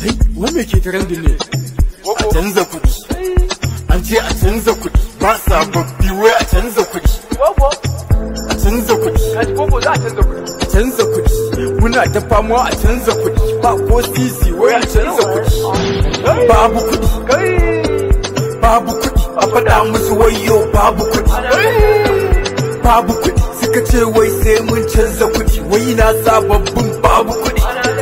wai me ke trending ne a canza kuɗi an ce a canza kuɗi ba sababbi wai a canza kuɗi Gogo, a canza kuɗi kaji gogo za a canza kuɗi. a canza kuɗi muna ta fama a canza kuɗi ba ko sisi wai a canza kuɗi babu kuɗi Kai, babu kuɗi a faɗa musu wayo babu kuɗi babu kuɗi suka ce wai sai mun canza kuɗi wai na sababbin babu kuɗi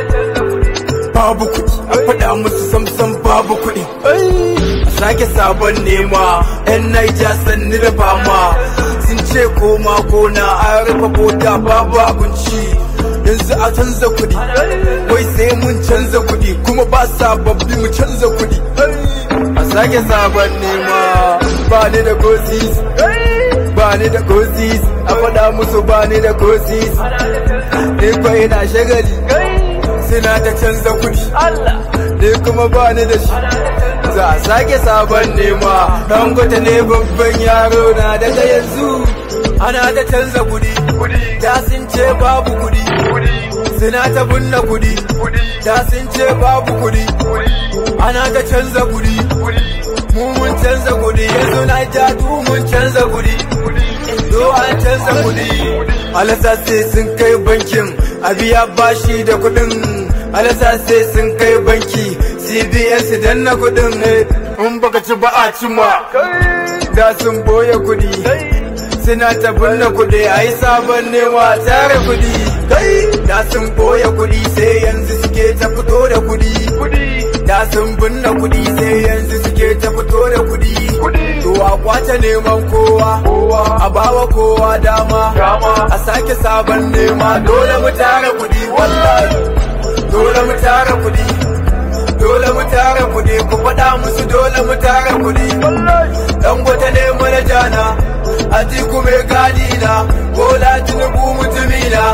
babu kuɗi a faɗa musu samsam babu kuɗi a sake sabon nema yan naija sanni da fama sun ce koma gona an rufe bota babu abinci yanzu a canza kuɗi wai sai mun canza kuɗi kuma ba sababbi mu canza kuɗi a sake sabon nema ba ni da gosis ba ni da gosis a faɗa musu ba ni da gosis ni kwa ina shagali suna ta canza kuɗi Allah, ni kuma ba ni da shi za a sake sabon nema dangote ne babban yaro na daga yanzu ana ta canza kuɗi kuɗi, da sun ce babu kuɗi kuɗi, suna ta bunna kuɗi kuɗi, da sun ce babu kuɗi kuɗi, ana ta canza kuɗi kuɗi, mu mun canza kuɗi yanzu na ja du mun canza kuɗi do an canza kuɗi alasa sai sun kai bankin a biya bashi da kuɗin alasa sai sun kai banki cbn su danna kuɗin in baka ci ba a ci ma da sun boye kuɗi suna ta binne kuɗi a yi sabon nema tare kuɗi kai da sun boye kuɗi sai yanzu suke ta fito da kuɗi kuɗi, da sun binne kuɗi sai yanzu suke ta fito da kuɗi kuɗi, to a kwace neman kowa kowa, a bawa kowa dama dama, a sake sabon nema dole mu tara kuɗi wallahi dole mu tara kuɗi dole mu tara kuɗi ku faɗa musu dole mu tara kuɗi wallahi, dan gwata ne manaja na atiku mai gadi na bola tinubu mutumina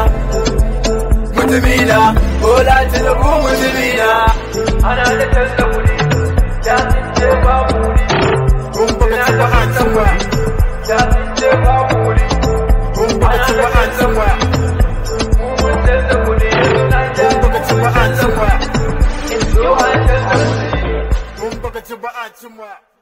mutumina bola tinubu mutumina ana da canza kuɗi, da sun ce babu kuɗi, kun baka ci ba a can ba da sun ce babu kuɗi, kun baka ci ba a can ba mu mun canza kuɗi, yanzu na ja kun baka ci ba a can ba yau an canza kuɗi. kun baka ci ba a can ba